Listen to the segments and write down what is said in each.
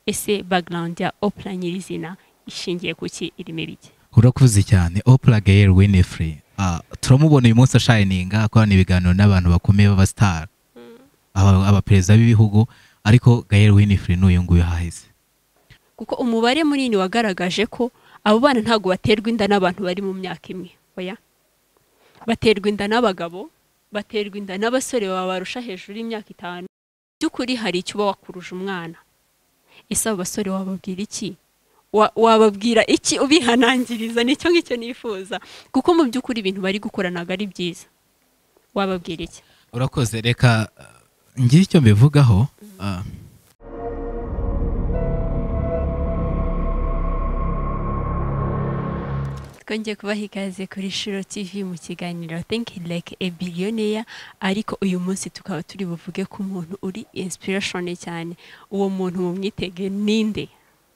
ese background ya opera nyirizina ishingiye ku ki irimo ibiki urakuze cyane opera gael winifrey Ah, turamubona uyu munsi ashayininga akorana ibiganiro n'abantu bakomeye b'abasitari aba- abaperezida b'ibihugu ariko gael winifrey n'uyu nguyu haheze kuko umubare munini wagaragaje ko abo bana ntabwo baterwa inda n'abantu bari mu myaka imwe oya baterwa inda n'abagabo baterwa inda n'abasore babarusha hejuru y'imyaka itanu Mu by'ukuri hari icyo uba wakuruje umwana ese abo basore wababwira iki Wa- wababwira iki ubihanangiriza nicyo ngicyo nifuza kuko mu by'ukuri ibintu bari gukora ntabwo ari byiza wababwira iki urakoze reka uh, ngire icyo mbivugaho ah, twongeye kubaha ikaze kuri shiro tv mu kiganiro think like a billionaire ariko uyu munsi tukaba turi buvuge ku muntu uri inspiration cyane uwo muntu mumwitege ninde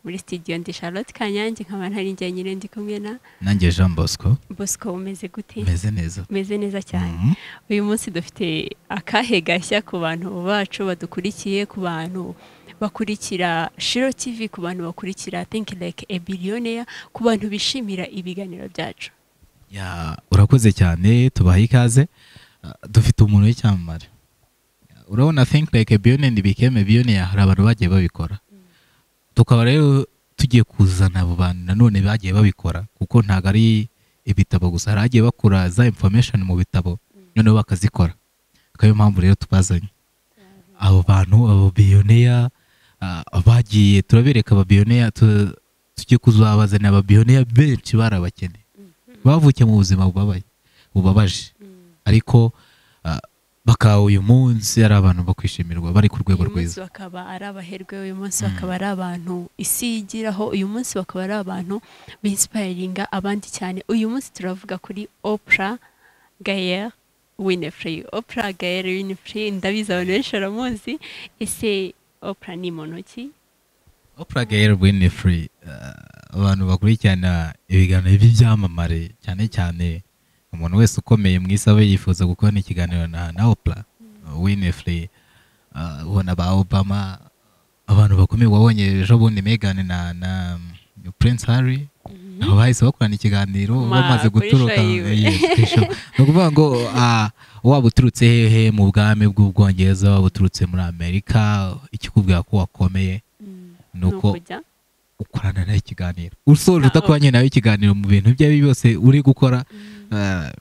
muri studio ndi charlotte kanyange nkaba ntari njya nyine ndi kumwe na nanjye jean bosco bosco umeze gute meze neza umeze neza cyane Mhm. uyu munsi dufite akahe gashya ku bantu bacu badukurikiye ku bantu bakurikira shiro tv ku bantu bakurikira think like a billionaire ku bantu bishimira ibiganiro byacu Ya, urakoze cyane tubaha ikaze Ah, dufite umuntu w'icyamamare urabona think like a billionaire became a billionaire hari abantu bagiye babikora tukaba rero tugiye kuzana abo bantu nanone bagiye babikora kuko ntabwo ari ibitabo gusa hari abagiye bakura za information mu bitabo noneho bakazikora akaba ariyo mpamvu rero tubazanye abo bantu abo biyoneya bagiye turabereka ababiyoneya tu- tugiye kuzabazanira ababiyoneya benshi barabakene bavukiye mu buzima bubabaye bubabaje ariko ah, bakaba uyu munsi ari abantu bakwishimirwa bari ku rwego uyu munsi rwiza bakaba ari abaherwe uyu munsi bakaba ari abantu isi yigiraho uyu munsi bakaba ari abantu binsipayiringa abandi cyane uyu munsi turavuga kuri opera gayer winifrey opera gayer winifrey ndabizi abantu benshi baramuzi ese opera ni muntu ki Oprah Gayle Winfrey uh, abantu bakurikirana ibiganiro by'ibyamamare cyane cyane umuntu wese ukomeye mu isi aba yifuza gukorana ikiganiro na, na Oprah Winfrey uh, ubona ba Obama abantu bakomeye wabonye ejo bundi Meghan na, na Prince Harry abo bahise bakorana ikiganiro Ma, bamaze kuri guturuka show yiwe. Yes, kuri show. ni ukuvuga ngo ah, waba uturutse hehe mu bwami bw'ubwongereza waba uturutse muri amerika ikikubwira ko wakomeye ni ni uko ukujya ukorana nawe ikiganiro usoje Ah, utakoranye nawe ikiganiro mu bintu ibyo ari byo byose uri gukora eh,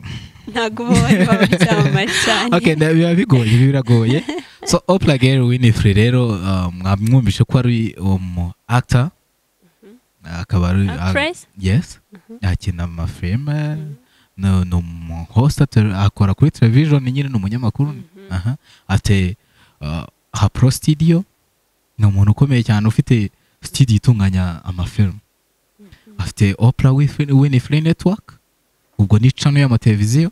ntabwo uba wari wabaryamari cyane okay, nda- biba bigoye biba biragoye so opera gayle winifrey rero eh, mwamwumvishe ko ari umu actor akaba ari Actress? ah, yes akina amafilime ni ni umu host ate- akora kuri television nyine ni umunyamakuru aha afite eh, ha pro studio ni umuntu ukomeye cyane ufite studio itunganya amafilime afite opera Winfrey- winifrey network ubwo ni channel y'amateleviziyo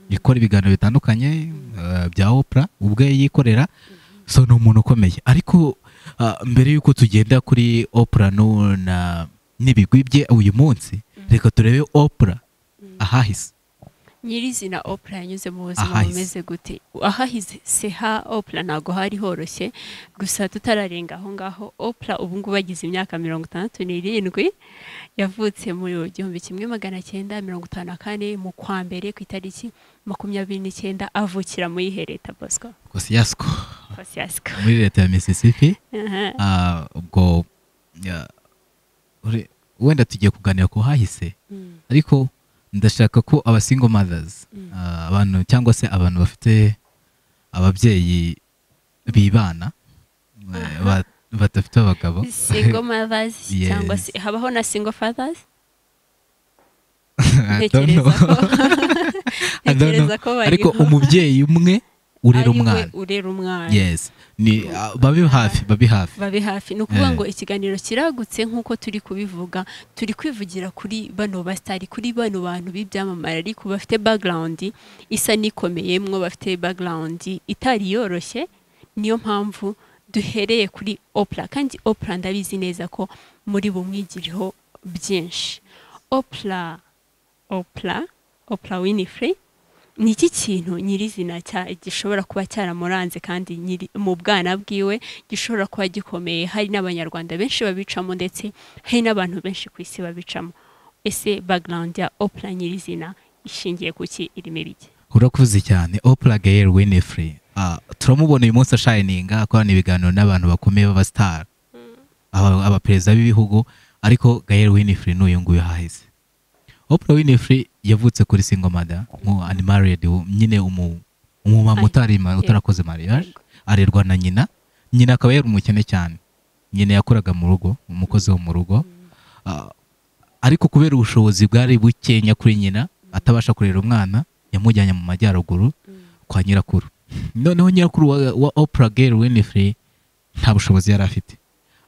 ikora ibiganiro bitandukanye eh, bya opera ubwe yikorera so ni umuntu ukomeye ariko ah, mbere y'uko tugenda kuri opera no na n'ibigwi bye uyu munsi reka turebe opera ahahise nyirizina opera yanyuze mu buzima Ahahize. bumeze gute ahahize se ha opera ntabwo hari horoshye gusa tutararenga aho ngaho opera ubu ngubu agize imyaka mirongo itandatu n'irindwi yavutse mu gihumbi kimwe magana cyenda mirongo itanu na kane mu kwa mbere ku itariki makumyabiri n'icyenda avukira muri ihe leta bosco kosiyasiko kosiyasiko muri leta ya mississippi Aha. Ah, ubwo ya, ure- wenda tugiye kuganira ku hahise Mm. ariko ndashaka ko aba single mothers ah, abantu cyangwa se abantu bafite ababyeyi bibana eh, ba- badafite abagabo single mothers Yes. cyangwa se habaho na single fathers I don't know. Ntekereza ko- I don't know. ntekereza ko bariho. ariko umubyeyi umwe urera Ari we umwana urera umwana yes ni ah, babe hafi babe hafi babe hafi ni ukuvuga Eh. ngo ikiganiro kiragutse nk'uko turi kubivuga turi kwivugira kuri bano basitari kuri bano bantu b'ibyamamare ariko bafite background isa n'ikomeye mwo bafite background itari yoroshye niyo mpamvu duhereye kuri opera kandi opera ndabizi neza ko muri bumwigiriho byinshi opera opera opera winifrey ni iki kintu nyirizina cya gishobora kuba cyaramuranze kandi nyiri mu bwana bwiwe gishobora kuba gikomeye hari n'abanyarwanda benshi babicamo ndetse hari n'abantu benshi ku isi babicamo ese background ya opera nyirizina ishingiye ku ki irimo ibiki urakuze cyane opera gayer winifrey Ah, turamubona uyu munsi ashayininga akorana ibiganiro n'abantu bakomeye b'abasitari aba- abaperezida b'ibihugu ariko gayer winifrey ni uyu nguyu hahise opera winifrey yavutse kuri singomada mu animared nyine umu- umumama Ari- utari ma- utarakoze mariage Yego. arerwa na nyina nyina akaba yari umukene cyane nyina yakoraga mu rugo umukozi wo mu rugo Ah, ariko kubera ubushobozi bwari bukenya kuri nyina atabasha kurera umwana yamujyanye mu majyaruguru kwa nyirakuru noneho nyirakuru wa, wa opera gail winifrey nta bushobozi yari afite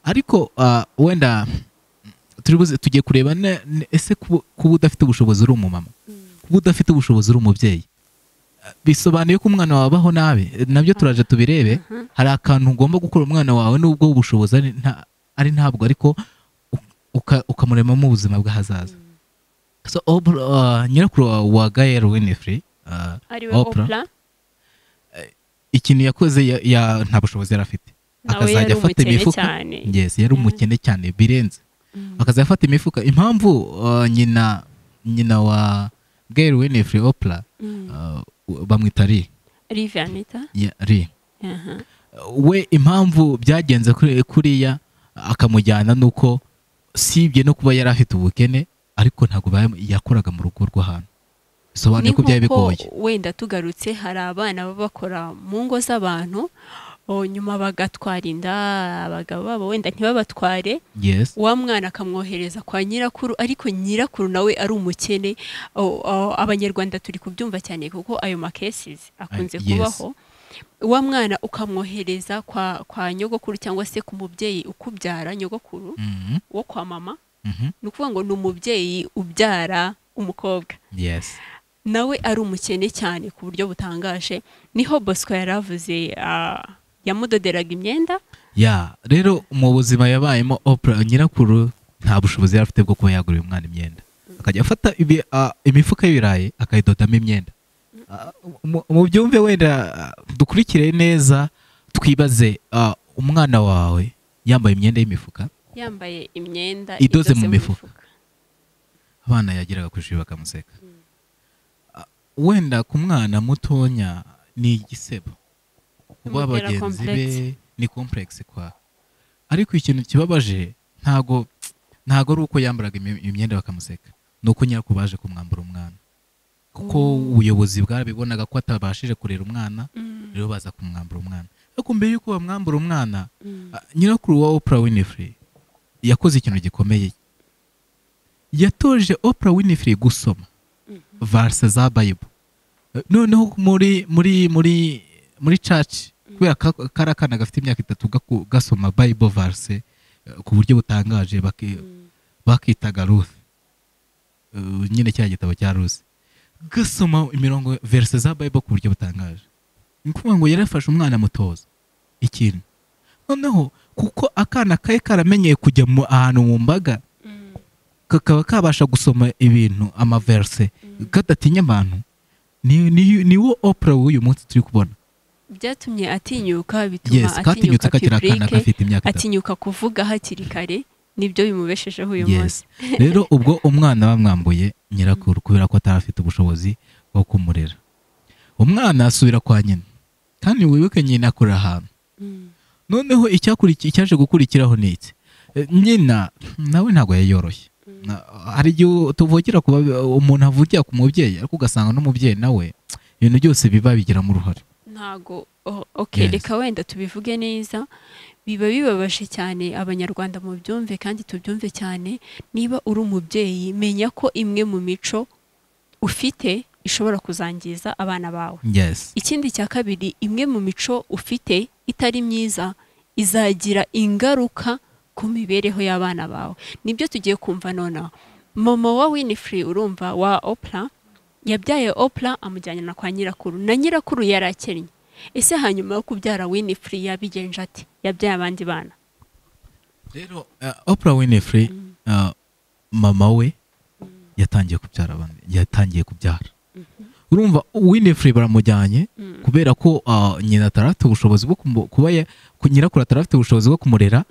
ariko ah, wenda turi buze- tugiye kureba ne- ne- ese kuba kuba udafite ubushobozi uri umumama kuba udafite ubushobozi uri umubyeyi Ah, bisobanuye ko umwana wawe abaho nabi Eh, nabyo turaje tubirebe hari akantu ugomba gukora umwana wawe nubwo ubushobozi ari nta- ari ntabwo ariko u- uka- ukamuremamo ubuzima bw'ahazaza so Oprah, ah, nyirakuru wa- wa gail winifrey ah, ariwe Oprah, opera ikintu yakoze ya, ya nta bushobozi yari afite Nawe yari umukene cyane. yes yari Yeah. umukene cyane birenze akazajya afata imifuka impamvu uh, nyina nyina wa Gail Winifrey Oprah uh, bamwita Ri rive anita ya- Ri aha Uh, we impamvu byagenze kuri kuriya akamujyana nuko sibye no kuba yari afite ubukene ariko ntabwo baya- yakoraga mu rugo rw'ahantu ni bisobanuye ko byari nk'uko bigoye wenda tugarutse hari abana baba bakora mu ngo z'abantu o, nyuma bagatwara inda abagabo babo wenda ntibabatware yes wa mwana akamwohereza kwa nyirakuru ariko nyirakuru nawe ari umukene O- o, abanyarwanda turi kubyumva cyane kuko ayo makesizi akunze Yes. kubaho wa mwana ukamwohereza kwa, kwa nyogokuru cyangwa se ku mubyeyi ukubyara nyogokuru Mhm, wo kwa mama mhm, ni ukuvuga ngo ni umubyeyi ubyara umukobwa yes nawe ari umukene cyane ku buryo butangaje niho bosco yari avuze ah, yamudoderaga imyenda ya rero mu buzima yabayemo opera nyirakuru nta bushobozi yari afite bwo kuba yagurira umwana imyenda akajya afata ibi- a- imifuka y'ibirayi akayidodamo imyenda A, mu- mu byumve wenda a, dukurikire neza twibaze a, umwana wawe yambaye imyenda y'imifuka yambaye imyenda Idoze mu mifuka. abana yageraga ku ishuri bakamuseka A, wenda ku mwana mutonya ni igisebo kuba Bimutera bagenzi be complexe. ni complexe kwa ariko ikintu kibabaje ntago ntago ari uko yambaraga imi- imyenda bakamuseka ni uko nyirako baje kumwambura umwana kuko ubuyobozi bwarabibonaga ko atabashije kurera umwana Mm. rero baza kumwambura umwana ariko mbere y'uko bamwambura umwana Mm. ah, nyirakuru wa Oprah Winfrey yakoze ikintu gikomeye yatoje Oprah Winfrey gusoma verse za Bible Eh, noneho muri muri muri muri church kubera ka- kari akana gafite imyaka itatu gaku- gasoma Bible verse eh, ku buryo butangaje baki- bakitaga Ruth Eh, nyine cya gitabo cya Ruth gasoma imirongo verse za Bible ku buryo butangaje ni ukuvuga ngo yarafashe umwana mutoza ikintu noneho kuko akana kari karamenyeye kujya mu ahantu mu mbaga Mm. kakaba kabasha gusoma ibintu amaverse kadatinya abantu ni, ni, ni wo opera w'uyu munsi turi kubona byatumye atinyuka bituma yes katinyutse kakiri akana public, gafite imyaka itatu atinyuka kuvuga hakiri kare nibyo bimubeshejeho uyu munsi yes rero ubwo umwana bamwambuye nyirakuru kubera ko atari afite ubushobozi bwo kumurera umwana asubira kwa nyina kandi wibuke nyina akorera ahantu Mm. noneho icyakurikiye icyaje gukurikiraho ni iki Eh, nyina nawe ntabwo yayoroshye Na- hari igihe tuvukira ku babe- umuntu avukira ku mubyeyi ariko ugasanga n'umubyeyi nawe ibintu byose biba bigiramo uruhare ntago o- okay Yes. reka wenda tubivuge neza biba bibabaje cyane abanyarwanda mu byumve kandi tubyumve cyane niba uri umubyeyi menya ko imwe mu mico ufite ishobora kuzangiza abana bawe yes ikindi cya kabiri imwe mu mico ufite itari myiza izagira ingaruka ku mibereho y'abana bawe nibyo tugiye kumva nonaha mama wa winifrey urumva wa opra yabyaye opra amujyana na kwa nyirakuru na nyirakuru yari akennye ese hanyuma yo kubyara winifrey yabigenje ati yabyaye abandi bana rero uh, opera winifrey uh, mama we yatangiye kubyara abandi yatangiye kubyara urumva winifuri baramujyanye kubera ko ah, nyina atarafite ubushobozi bwo kumu- kuba ya- ku- nyirakuru atarafite ubushobozi bwo kumurera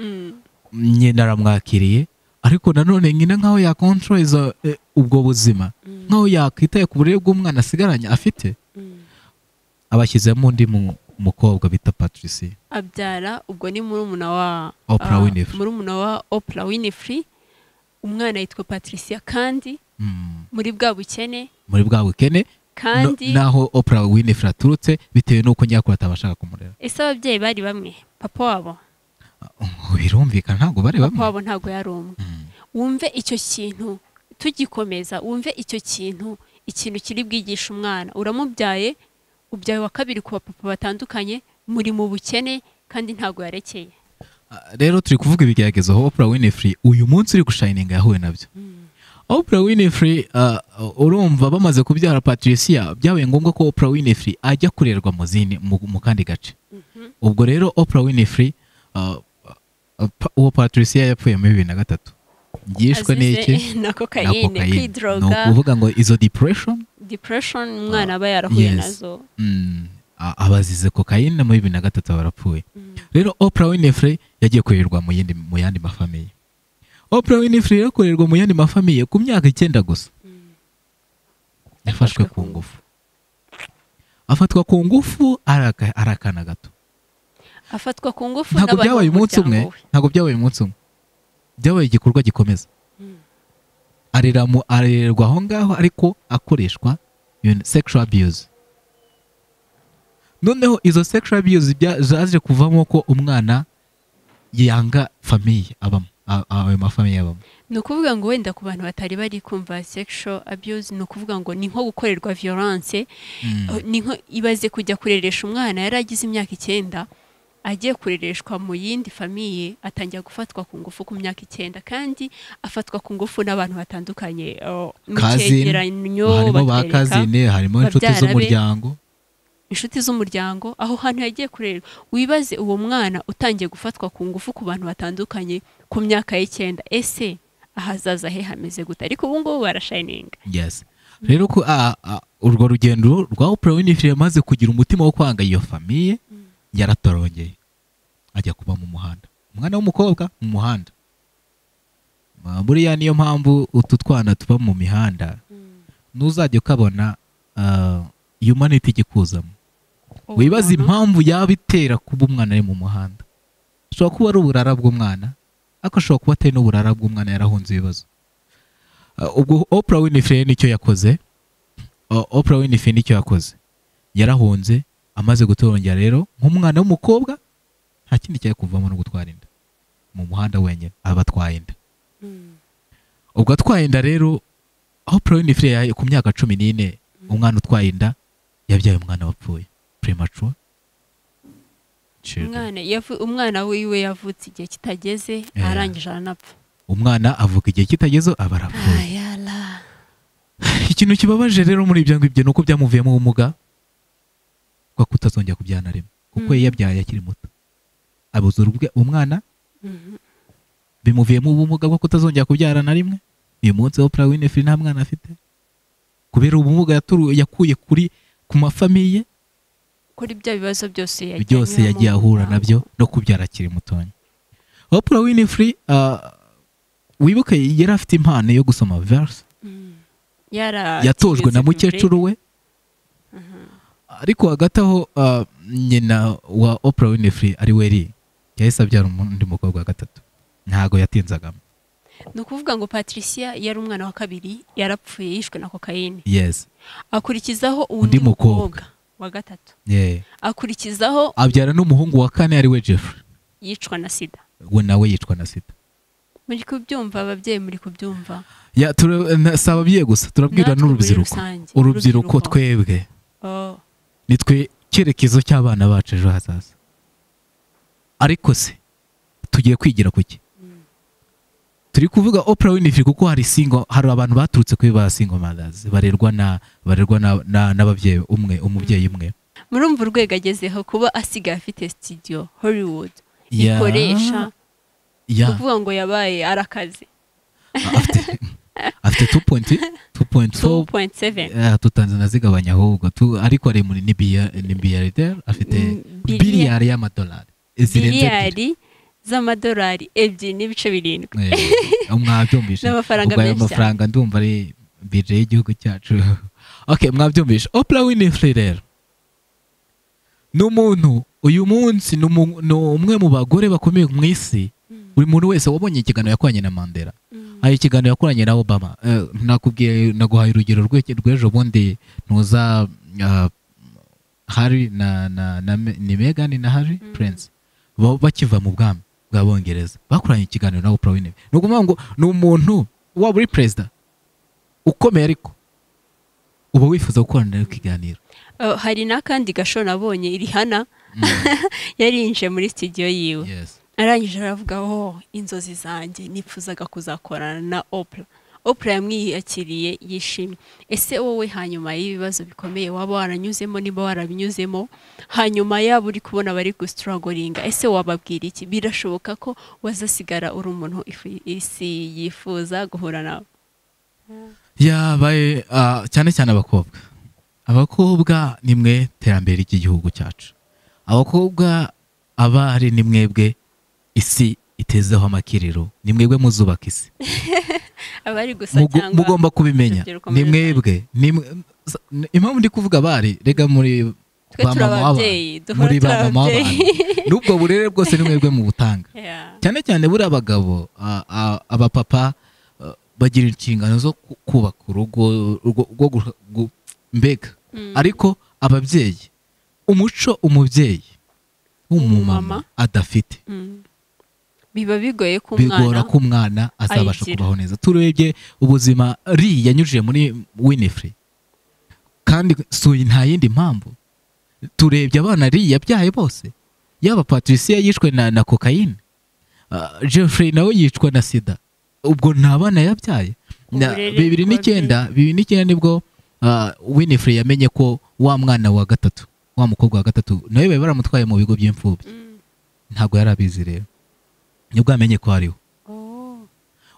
nyina aramwakiriye ariko nanone nyina nkaho yakontoreza ubwo buzima nkaho yakwitaye ku burere bw'umwana asigaranye afite abashyizemo undi mu- mukobwa bita patricia abyara ubwo ni murumuna wa Oprah ah, Winfrey. murumuna wa Oprah Winfrey umwana yitwa Patricia kandi Mm, muri bwa bukene muri bwa bukene no- kandi naho opera winifred aturutse bitewe n'uko nyirakuru atabashaga kumurera ese ababyeyi bari bamwe papa wabo Oh, birumvikana ntabwo bari papa bamwe wabo ntabwo yari umwe Mm, wumve icyo kintu tugikomeza wumve icyo kintu ikintu kiri bwigishe umwana uramubyaye ubyaye wa kabiri ku bapapa batandukanye muri mu bukene kandi ntabwo yarekeye ah, rero turi kuvuga ibigeragezo aho opera winifred uyu munsi uri gushayininga yahuye nabyo opera winifred ah, urumva bamaze kubyara patricia byabaye ngombwa ko opera winifred ajya kurerwa mu zindi mu mu kandi gace ubwo rero opera winifred ah, ah, pa- uwo patricia yapfuye muri bibiri na gatatu yishwe n'iki Azize na na kokayine cocaine. ni kwidroga ukuvuga ngo izo depression depression umwana aba yarahuye yes. nazo Mm, a- abazize kokayine muri bibiri na gatatu barapfuye Mm. rero opera winifrey yagiye kurerwa mu yindi mu yandi mafamiye opera winifrey rero kurerwa mu yandi mafamiye ku myaka icyenda gusa yafashwe ku ngufu afatwa ku ngufu araka- ari akana gato afatwa ku ngufu ntabwo n'abantu byabaye umunsi umwe b'umuryango we ntabwo byabaye umunsi umwe byabaye igikorwa gikomeza arera mu- arererwa aho ngaho ariko akoreshwa ibintu- sexual abuse noneho izo sexual abuse bya- zaje kuvamo ko umwana yanga famiye abamo a- ayo mafamiye abamo ni ukuvuga ngo wenda ku bantu batari bari kumva sexual abuse ni ukuvuga ngo ni nko gukorerwa violence Mm. ni nko ibaze kujya kureresha umwana yari agize imyaka icyenda agiye kurereshwa mu yindi famiye atangira gufatwa ku ngufu ku myaka icyenda kandi afatwa ku ngufu n'abantu batandukanye oh, mu Cousin, cyegeranyo harimo ba batwereka kazine harimo inshuti babyara be. z'umuryango inshuti z'umuryango aho hantu yagiye kurerwa wibaze uwo mwana utangiye gufatwa ku ngufu ku bantu batandukanye ku myaka y'icyenda ese ahazaza he hameze gute ariko ubu ngubu barashayininga yes rero ko a- a- urwo rugendo rwa opera winifrey yamaze kugira umutima wo kwanga iyo famiye yaratorongeye ajya kuba mu muhanda umwana w'umukobwa mu muhanda Ma- buriya niyo mpamvu utu twana tuba mu mihanda ntuzajya ukabona ah, humanity ikikuzamo Uwo wibaza muntu- impamvu yaba itera kuba umwana ari mu muhanda ashobora kuba ari uburara bw'umwana ariko ashobora kuba atari n'uburara bw'umwana yarahunze ibibazo Uh, ubwo opera winifrey nicyo yakoze Uh, opera winifrey nicyo yakoze yarahunze amaze gutorongera rero nk'umwana w'umukobwa nta kindi cyari kuvamo no gutwara inda mu muhanda wenyine aba atwaye inda ubwo atwaye inda rero opera winifrey yahaye ku myaka cumi n'ine umwana utwaye inda yabyaye umwana wapfuye premature children. umwana yavu- umwana wiwe yavutse igihe kitageze Yeah. arangije aranapfa umwana avuka igihe kitageze aba arapfuye ayala ikintu kibabaje rero muri ibyo ngibyo ni uko byamuvuyemo ubumuga bwo kutazongera kubyana rimwe kuko Mm. yabyaye akiri muto abuze urubwe umwana bimuvuyemo ubumuga bwo kutazongera kubyara na rimwe uyu munsi opera winifrey nta mwana afite kubera ubumuga yaturu- yakuye kuri ku mafamiye kuri bya bibazo byose yagiye byose anyuramo yagiye ahura umwana. nabyo no kubyara akiri mutoya opera winifrey ah, wibuke yari afite impano yo gusoma verse Mm. Yara- yatojwe tigeze na kure. mukecuru we ariko hagati aho ah, nyina wa opera winifrey ari we ri yahise abyara undi mukobwa wa gatatu ntago yatinzagamo ni ukuvuga ngo patricia yari umwana wa kabiri yarapfuye yishwe na kokayine yes akurikizaho undi mukobwa. mukobwa wa gatatu yeah. akurikizaho abyara n'umuhungu wa kane ari we jeffrey yicwa na sida we nawe yicwa na sida muri kubyumva ababyeyi muri kubyumva Ya, tura- na- si ababyeyi gusa turabwira Natwe muri n'urubyiruko rusange, urubyiruko urubyiruko. twebwe oh, nitwe cyerekezo cy'abana bacu ejo hazaza ariko se tugiye kwigira ku ki turi kuvuga opera winifrey kuko hari singo hari abantu baturutse kuri ba singo mothers barerwa na barerwa na- na- n'ababyeyi umwe umubyeyi umwe murumva urwego agezeho kuba asigaye afite studio hollywood Ya, ikoresha ya kuvuga ngo yabaye arakazi afite afite tu pointi tu pointi fo 2.7 tutanze nazigabanya ahubwo tu- ariko ari muri ni biya- ni biliyarderi afite Mm, biliya- biliyari y'amadolari zirenze ebyiri. miliyari z'amadolari ebyiri n'ibice birindwi Eh, mwabyumvishe N'amafaranga Ubwo ayo menshi cyane. mafaranga ndumva ari bije y'igihugu cyacu okay mwabyumvishe Oprah Winfrey rero ni umuntu uyu munsi ni umu- ni umwe mu bagore bakomeye mu isi buri muntu wese wabonye ikiganiro yakoranye na Mandela hari ikiganiro yakoranye na Obama Eh, nakubwiye naguhaye urugero rw'iki- rw'ejo bundi ntuza ah, Harry na na, na Me- ni Meghan na Harry Mm. Prince ba- bakiva mu bwami bw'abongereza bakoranye ikiganiro na Oprah Winfrey ni ukuvuga ngo ni umuntu waba uri perezida ukomeye ariko uba wifuza gukorana nawe ikiganiro Oh, hari n'akandi gasho nabonye irihana Mm, yari yinjiye muri studio yiwe yes. arangije aravuga oh inzozi zanjye nipfuzaga kuzakorana na opura opura yamwiyakiriye yishimye ese wowe hanyuma y'ibibazo bikomeye waba waranyuzemo niba warabinyuzemo hanyuma yaba uri kubona bari gusitorogoringa ese wababwira iki birashoboka ko wazasigara uri umuntu ifu- isi yifuza guhura nawe yabaye ah, cyane cyane abakobwa abakobwa ni mwe terambere ry'igihugu cyacu abakobwa abari ni mwebwe isi itezeho amakiriro ni mwebwe muzubaka isi abari gusa Mugu- cyangwa mugomba kubimenya urubyiruko ni muri mwebwe ni mwe- s- n- impamvu ndi kuvuga abari rega muri twe turi bamama w'abantu. ababyeyi duhora muri turi ba mama ababyeyi w'abantu n'ubwo burere bwose ni mwebwe mu butanga Yeah. cyane cyane buriya abagabo a- a- abapapa a, bagira inshingano zo ku- kubaka urugo rwo- rwo gu- gu- mbega Mm. ariko ababyeyi umuco umubyeyi Umumama. w'umumama adafite Mm. biba bigoye ko bigora umwana ko umwana azabasha ayigira. kubaho neza turebye ubuzima ri yanyujije muri winifrey kandi suyi nta yindi mpamvu turebye abana ri yabyaye bose yaba patricia yishwe na, na kokayine uh, jeffrey nawe yicwa na sida ubwo nta bana yabyaye Na- Uburere bibiri n'icyenda bibiri n'icyenda nibwo uh, winifrey yamenye ko wa mwana wa gatatu wa mukobwa wa gatatu nawe bari baramutwaye mu bigo by'imfubyi Mm. ntabwo yari abizi rero nibwo yamenye ko ariho Oh.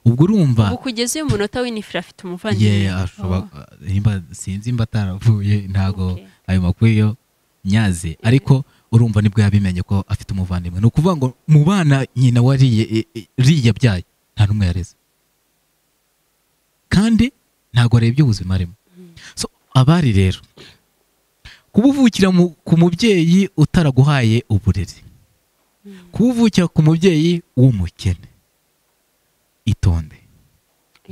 ubwo urumva ubu kugeza uyu munota w'inifura afite umuvandimwe ye ashobora nimba- sinzi mba ataravuye ntago Okay. ayo makuru yo nyaze ariko urumva nibwo yabimenye ko afite umuvandimwe ni ukuvuga ngo mu bana nyina wariye e- e- ri yabyaye nta n'umwe yareze kandi ntago arebye ubuzima arimo so abari rero kubuvukira mu- ku mubyeyi utaraguhaye uburezi kubuvukira ku mubyeyi w'umukene itonde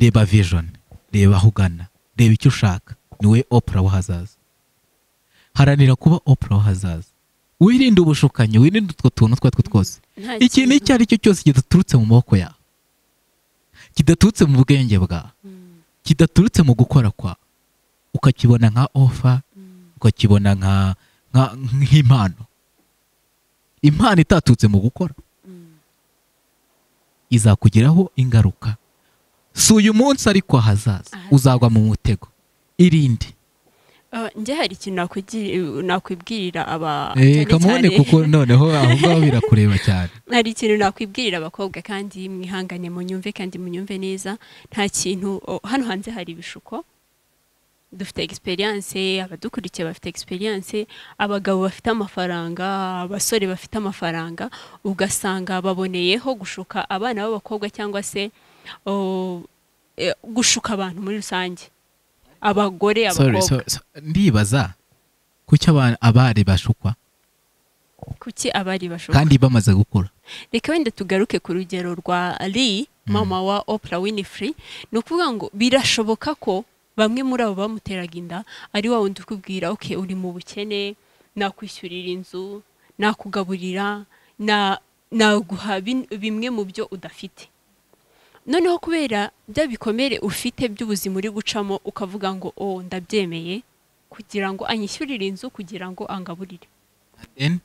reba vision reba aho ugana reba icyo ushaka niwe opura w'ahazaza haranira kuba opura w'ahazaza wirinde ubushukanyi wirinde utwo tuntu utwo ari two twose Nta ikintu icyo ari cyo cyose kidaturutse mu maboko yawe kidaturutse mu bwenge bwawe Mm. kidaturutse mu gukora kwawe ukakibona nka ofa ukakibona nka nka- nk'impano impano itaturutse mu gukora Mm. izakugiraho ingaruka si uyu munsi ariko ahazaza Ahazaza. uzagwa mu mutego irinde Ah, njye hari ikintu nakugira- nakwibwirira aba cyane Eh, kamubone cyane- kuko noneho aho ngaho birakureba cyane hari ikintu nakwibwirira abakobwa kandi mwihangane munyumve kandi munyumve neza nta kintu oh, hano hanze hari ibishuko dufite egisperiyanse abadukurikiye bafite egisperiyanse abagabo bafite amafaranga abasore bafite amafaranga ugasanga baboneyeho gushuka abana b'abakobwa cyangwa se oh, eh, gushuka abantu muri rusange abagore Sorry, abakobwa so- so- ndibaza kuki aba- abari bashukwa kuki abari bashuka kandi bamaze gukura reka wenda tugaruke ku rugero rwa lee Mm. mama wa opura winifrey ni ukuvuga ngo birashoboka ko bamwe muri abo bamuteraga inda ari wa wundi ukubwira oke uri mu bukene nakwishyurira inzu nakugaburira na- naguha bin- bimwe mu byo udafite noneho kubera bya bikomere ufite by'ubuzima uri gucamo ukavuga ngo o ndabyemeye kugira ngo anyishyurire inzu kugira ngo angaburire Then,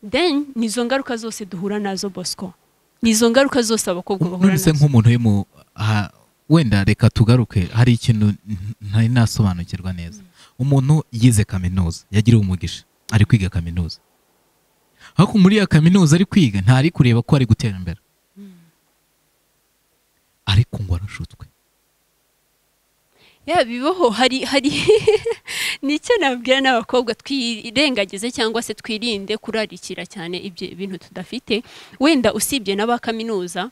then nizo ngaruka zose duhura nazo bosco nizo ngaruka zose abakobwa bahura nonese nazo nk'umuntu uri mu aha, wenda reka tugaruke hari ikintu n- ntari nasobanukirwa neza umuntu yize kaminuza yagiriwe umugisha ari kwiga kaminuza ariko muri iyo kaminuza ari kwiga ntari kureba ko ari gutera imbere ariko ngo arashutswe ya bibaho hari hari nicyo nabwira n'abakobwa twirengagize cyangwa se twirinde kurarikira cyane ibyo bintu tudafite wenda usibye n'aba kaminuza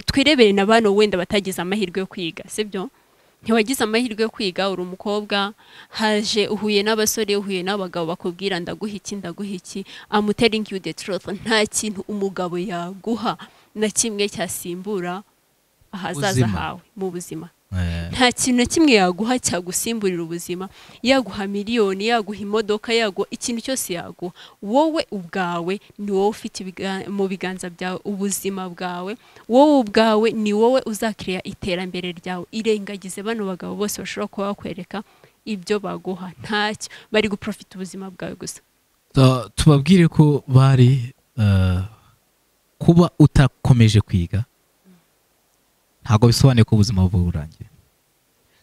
twirebere na bano wenda batagize amahirwe yo kwiga sibyo ntiwagize amahirwe yo kwiga uri umukobwa haje uhuye n'abasore uhuye n'abagabo bakubwira ndaguha iki ndaguha iki amu telling you the truth nta kintu umugabo yaguha na kimwe cyasimbura ahazaza Ubuzima. hawe mu buzima Eh, nta kintu na kimwe yaguha cyagusimburira ubuzima yaguha miliyoni yaguha imodoka yaguha ikintu cyose yaguha wowe ubwawe ni wowe ufite ibiga- mu biganza byawe ubuzima bwawe wowe ubwawe ni wowe uzakiriya iterambere ryawe irengagize bano bagabo bose bashobora kuba bakwereka ibyo baguha ntacyo bari guprofita ubuzima bwawe gusa tu- tubabwire ko bari eh, kuba utakomeje kwiga ntabwo bisobanuye ko ubuzima buba burangiye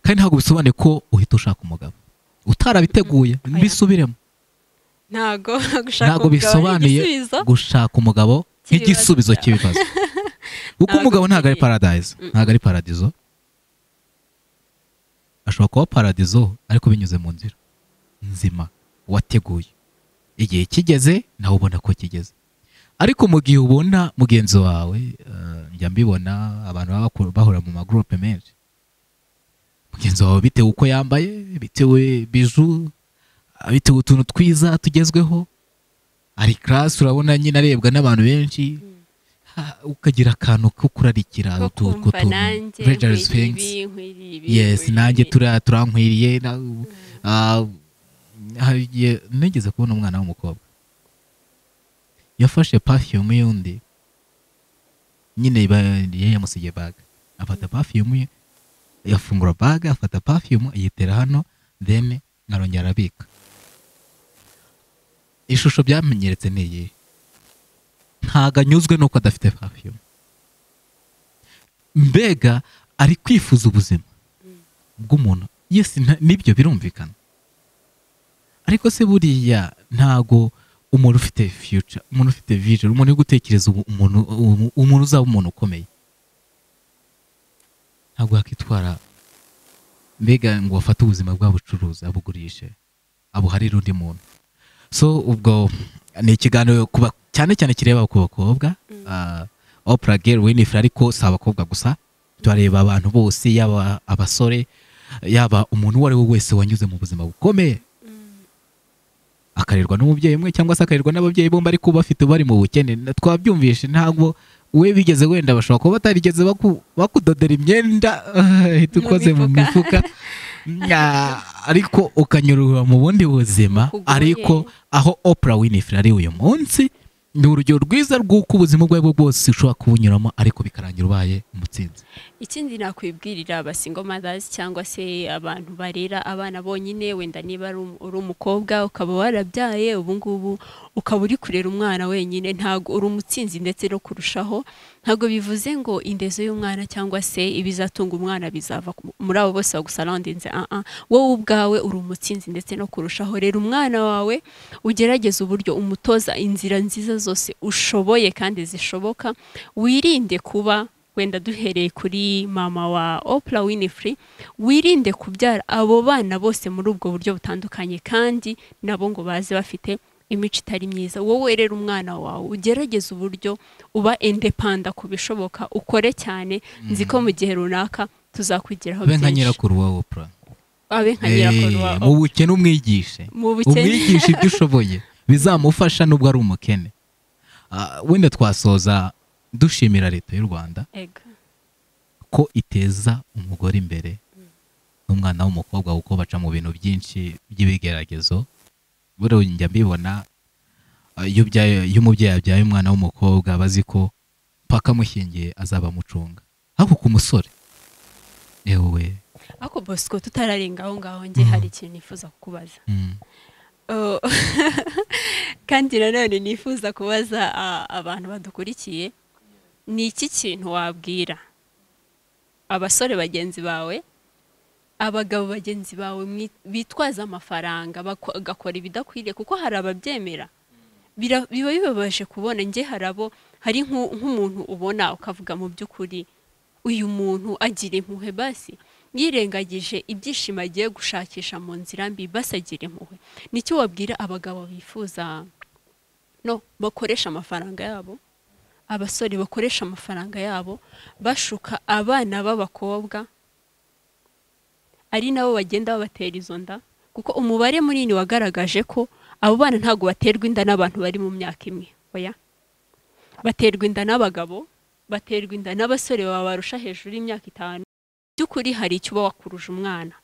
kandi ntabwo bisobanuye ko uhita ushaka umugabo utarabiteguye Oya. bisubiremo ntago gushaka ntabwo bisobanuye gushaka umugabo nk'igisubizo cy'ibibazo kuko Ntabwo umugabo ntabwo ari bikwiriye. paradise ntabwo ari paradizo ashobora kuba paradizo ariko binyuze mu nzira nzima wateguye igihe kigeze nawe ubona ko kigeze ariko mu gihe ubona mugenzi wawe eh, njya mbibona abantu baba bakura- bahura mu magurupe menshi mugenzi wawe bitewe uko yambaye bitewe biju bitewe utuntu twiza tugezweho ari class urabona nyine arebwa n'abantu benshi ha- ukagira akantu ko kurarikira ko utu- utwo kumva tuntu. nanjye Rogers nkwiriye Fenks. ibi, nkwiriye ibi, yes nkwiriye nanjye ibi. turiya turankwiriye na- ah, hari igihe nigeze kubona umwana w'umukobwa yafashe perfume y'undi nyine ba- yari yamusigiye baga afata perfume ye yafungura baga afata perfume ayitera hano then arongera arabika ishusho byamenyeretse ni iyi ntago anyuzwe nuko adafite perfume mbega ari kwifuza ubuzima bw'umuntu yes nta- nibyo birumvikana ariko se buriya ntago umuntu ufite future umuntu ufite vision umuntu uri gutekereza ubu- umuntu ubu- umuntu uzaba umuntu ukomeye ntabwo yakitwara mbega ngo afate ubuzima bw'abucuruzi abugurishe abuharire undi muntu so ubwo ni ikiganiro kuba cyane cyane kireba ku bakobwa Ah, Oprah Gail Winfrey ariko si abakobwa gusa turareba abantu bose yaba abasore yaba umuntu uwo ari we wese wanyuze mu buzima bukomeye akarerwa n'umubyeyi umwe cyangwa se akarerwa n'ababyeyi bombi ariko bafite bari mu bukene Na- twabyumvishe ntabwo we bigeze wenda bashobora kuba batarigeze baku- bakudodera imyenda ahita Mu ukoze mu mifuka Nya, ariko ukanyurura mu bundi buzima Kugoye. ariko aho Oprah Winfrey ari uyu munsi ni urugero rwiza rw'uko ubuzima ubwo ari bwo bwose ushobora kubunyuramo ariko bikarangira ubaye umutsinzi ikindi nakwibwirira abasingo madazi cyangwa se abantu barera abana bonyine wenda niba ari um- uri umukobwa ukaba warabyaye ubu ngubu ukaba uri kurera umwana wenyine ntabwo uri umutsinzi ndetse no kurushaho ntabwo bivuze ngo indezo y'umwana cyangwa se ibizatunga umwana bizava ku- muri abo bose bagusarandinze ah ah wowe ubwawe uri umutsinzi ndetse no kurushaho rera umwana wawe ugerageze uburyo umutoza inzira nziza zose ushoboye kandi zishoboka wirinde kuba wenda duhereye kuri mama wa Oprah Winfrey wirinde kubyara abo bana bose muri ubwo buryo butandukanye kandi nabo ngo baze bafite imico itari myiza wowe rero umwana wawe ugerageze uburyo uba indepanda ku bishoboka ukore cyane nzi ko mu gihe runaka tuzakwigiraho abe nka byinshi nyirakuru wa Oprah abe nka nyirakuru wa Eh, mu bukene umwigishe mu bukene umwigisha ibyo ushoboye bizamufasha nubwo ari umukene Ah, wenda twasoza dushimira leta y'u rwanda Ego. ko iteza umugore imbere n'umwana w'umukobwa kuko baca mu bintu byinshi by'ibigeragezo buriya njya mbibona ah, iyo ubyaye- iyo umubyeyi abyaye umwana w'umukobwa aba azi ko paka amushyingiye azaba amucunga ariko ku musore yewe Ako Bosco tutararenga aho ngaho njye hari ikintu nifuza kukubaza. mm, Oh. Kandi nanone nifuza kubaza ah, abantu badukurikiye ni iki kintu wabwira abasore bagenzi bawe abagabo bagenzi bawe mwi- bitwaza amafaranga bako- bagakora ibidakwiriye kuko hari ababyemera Bira- biba bibabaje kubona njye hari abo hari nk'u- nk'umuntu ubona ukavuga mu by'ukuri uyu muntu agira impuhwe basi yirengagije ibyishimo agiye gushakisha mu nzira mbi basagira impuhwe nicyo wabwira abagabo bifuza no bakoresha amafaranga yabo abasore bakoresha amafaranga yabo bashuka abana b'abakobwa ari nabo bagenda babatera izo nda kuko umubare munini wagaragaje ko abo bana ntabwo baterwa inda n'abantu bari mu myaka imwe oya baterwa inda n'abagabo baterwa inda n'abasore babarusha hejuru y'imyaka itanu by'ukuri hari icyo uba wakuruje umwana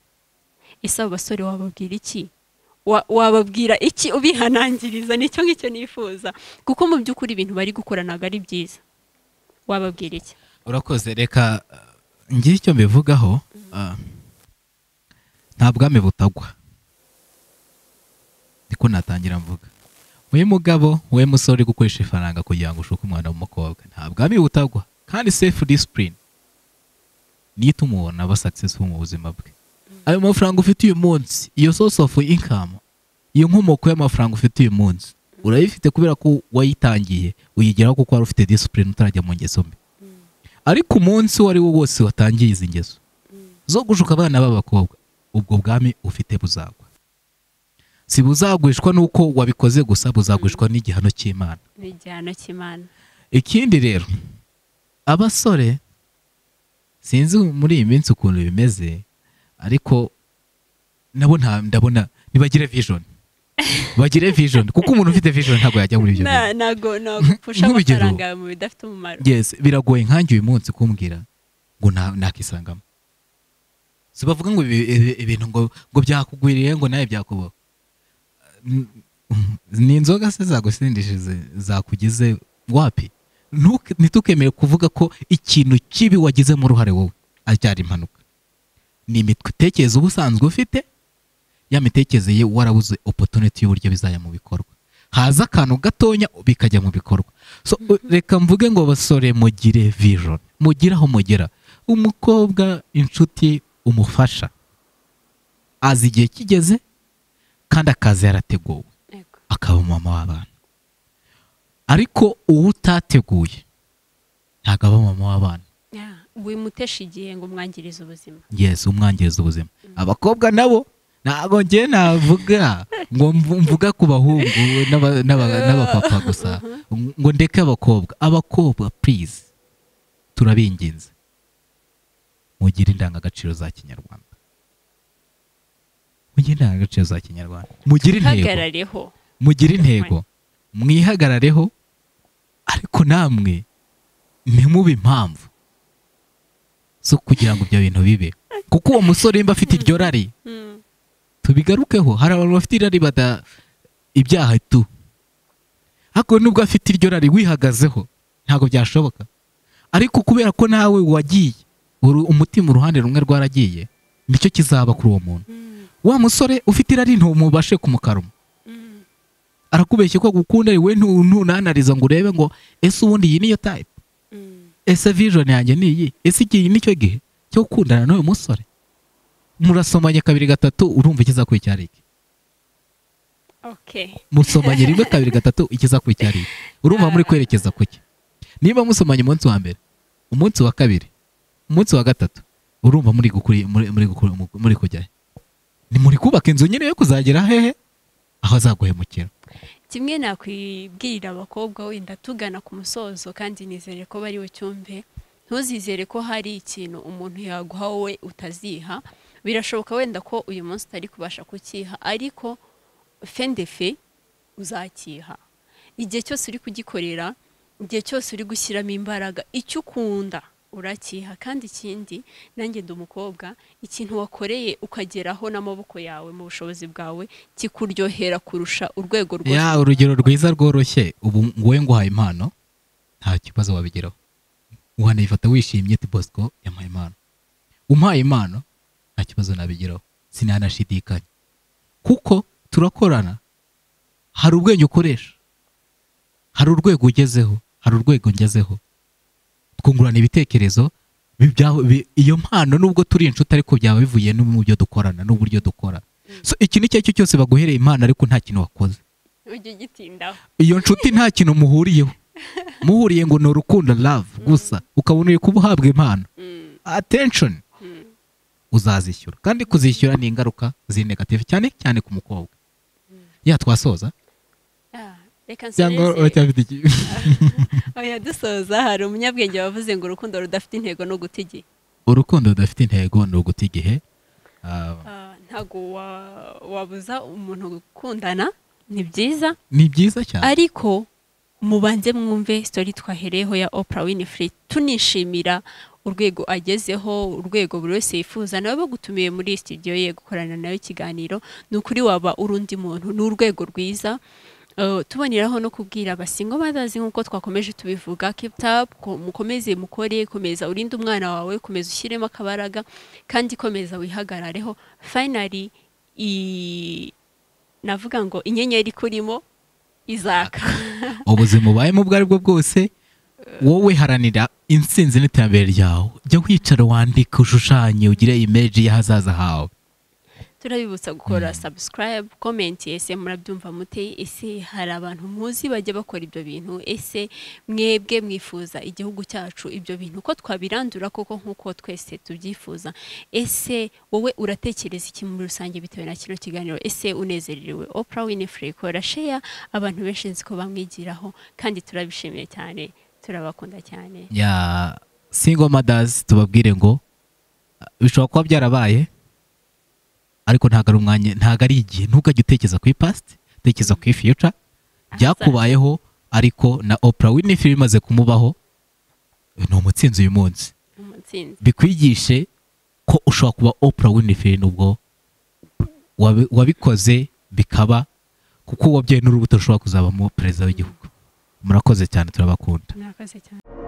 ese abo basore wababwira iki Wa- wababwira iki ubihanangiriza nicyo ngicyo nifuza kuko mu by'ukuri ibintu bari gukora ntabwo ari byiza wababwira iki urakoze reka uh, ngire icyo mbivugaho uh, nta bwami butagwa niko natangira mvuga uyu mugabo we musore uri gukoresha ifaranga kugira ngo ushuke umwana w'umukobwa nta bwami butagwa kandi safe discipline niyo ituma umuntu aba successful mu buzima bwe ayo mafaranga ufite uyu munsi iyo source of income iyo nkomoko y'amafaranga ufite uyu munsi urayifite kubera ko wayitangiye uyigeraho kuko wari ufite discipline utarajya mu ngeso mbi ariko umunsi uwo ari wo wose watangiye izi ngeso zo gushuka abana b'abakobwa ubwo bwami ufite buzagwa si buzagwishwa n'uko wabikoze gusa buzagwishwa n'igihano cy'imana ni igihano cy'imana ikindi rero abasore sinzi muri iyi minsi ukuntu bimeze ariko nabo nta ndabona ntibagire vision bagire vision kuko umuntu ufite vision ntabwo yajya muri ibyo bintu. Na- ntabwo ntabwo upfusha nk'urugero- amafaranga yawe mu bidafite umumaro yes biragoye nkanjye uyu munsi kumbwira ngo nta- nakisangamo si bavuga ngo ibi- ibi- ibintu ngo ngo byakugwiriye ngo nawe byakubaho N- ni inzoga se zagusindishije zi- zakugeze wapi Ntuke- ntitukemere kuvuga ko ikintu kibi wagizemo uruhare wowe acyari impanuka ni imitekerereze uba usanzwe ufite ya mitekerereze ye warabuze opportunity y'uburyo bizajya mu bikorwa haza akantu gatonya bikajya mu bikorwa so u- reka mvuge ngo basore mugire vision mugire aho mugera umukobwa inshuti umufasha azi igihe kigeze kandi akaza yarateguwe Yego. akaba umumama w'abana ariko uwo utateguye ntabwo aba umumama w'abana Yeah. wimutesha igihe ngo umwangirize ubuzima yes umwangiriza ubuzima abakobwa nabo ntabwo njye navuga ngo mvu- mvuga ku bahungu n'aba- n'aba- n'abapapa gusa ngo ndeke abakobwa abakobwa please turabinginze mugire indangagaciro za kinyarwanda mugire indangagaciro za kinyarwanda mugire intego hagarareho mugire intego mwihagarareho ariko namwe ntimube impamvu zo kugira ngo ibyo bintu bibe kuko uwo musore nimba afite iryo rari Mm. tubigarukeho hari abantu bafite irari bada ibyaha tu ariko nubwo afite iryo rari wihagazeho ntabwo byashoboka ariko kubera ko nawe wagiye uru- umutima uruhande rumwe rwaragiye nicyo kizaba kuri uwo muntu Mm. wa musore ufite irari ntumubashe kumukaruma Mm. arakubeshya ko agukunda we ntu- ntunanariza ngo urebe ngo ese ubundi iyi niyo type Mm. ese vision yanjye ni iyi ese igihe nicyo gihe cyo gukundana n'uyu musore murasomanye kabiri gatatu urumva ikizakurikira ari iki okay musomanye rimwe kabiri gatatu ikizakurikira ari iki urumva muri kwerekeza ku ki niba musomanye umunsi wa mbere umunsi wa kabiri umunsi wa gatatu urumva muri gukuri muri muri gukuri muri kujya he? ni muri kubaka inzu nyine yo kuzagera hehe aho azaguhemukira kimwe nakwibwirira abakobwa wenda tugana ku musozo kandi nizere ko bari bucyumve ntuzizere ko hari ikintu umuntu yaguha wowe utaziha birashoboka wenda ko uyu munsi utari kubasha kukiha ariko fendefe uzakiha igihe cyose uri kugikorera igihe cyose uri gushyiramo imbaraga icyo ukunda urakiha kandi ikindi nanjye ndi umukobwa ikintu wakoreye ukageraho n'amaboko yawe mu bushobozi bwawe kikuryohera kurusha urwego rwose ya urugero rwiza rworoshye ubu wowe nguhaye impano nta kibazo wabigeraho wanayifata wishimye ati bosco yampaye impano umpaye impano nta kibazo nabigeraho sinanashidikanya kuko turakorana hari ubwenge ukoresha hari urwego ugezeho hari urwego ngezeho twungurana ibitekerezo bi- bya- bi- iyo mpano nubwo turi inshuti ariko byaba bivuye no mu byo dukorana n'uburyo dukora so iki ni cyo ari cyo cyose baguhereye impano ariko nta kintu wakoze ujye ugitindaho iyo nshuti nta kintu muhuriyeho muhuriye ngo ni urukundo love gusa ukabona uri kuba uhabwa impano Mm, attention mm. uzazishyura kandi kuzishyura ni ingaruka ziri negative cyane cyane ku mukobwa ya twasoza Ah, reka cyangwa nsoreze. uracyafite iki oya dusoza hari umunyabwenge wavuze ngo urukundo rudafite intego no guta igihe urukundo rudafite intego ni uguta igihe Ah, Ah, ntabwo wa- wabuza umuntu gukundana ni byiza ni byiza cyane ariko mubanze mwumve sitori twahereyeho ya Oprah Winfrey tunishimira urwego agezeho urwego buri wese yifuza nawe bagutumiye muri studio ye gukorana nawe ikiganiro ni ukuri waba uri undi muntu ni urwego rwiza Eh, tuboneraho no kubwira abasingo badazi nk'uko twakomeje tubivuga keep up ko- mukomeze mukore komeza urinde umwana wawe komeza ushyiremo akabaraga kandi komeza wihagarareho finally i navuga ngo inyenyeri kurimo izaka ubuzima ubayemo ubwo ari bwo bwose wowe haranira intsinzi n'iterambere ryawe jya wicara wandike ushushanye ugire imeji y'ahazaza hawe turabibutsa gukora subscribe comment ese murabyumva mute ese hari abantu muzi bajya bakora ibyo bintu ese mwebwe mwifuza igihugu cyacu ibyo bintu ko twabirandura koko nk'uko twese tubyifuza ese wowe uratekereza iki muri rusange bitewe na kino kiganiro ese unezerewe Oprah Winfrey kora share abantu benshi nzi ko bamwigiraho kandi turabishimiye cyane turabakunda cyane ya single mothers tubabwire ngo uh, bishobora kuba byarabaye ariko ntabwo ari umwanya ntabwo ari igihe ntugajye utekereza ku past tekereza ku future byakubayeho ariko na Oprah Winfrey bimaze kumubaho ni umutsinzi uyu munsi umutsinzi bikwigishe ko ushobora kuba Oprah Winfrey nubwo wabi- wabikoze bikaba kuko uwabyaye n'urubuto rushobora kuzabamo perezida w'igihugu murakoze cyane turabakunda murakoze cyane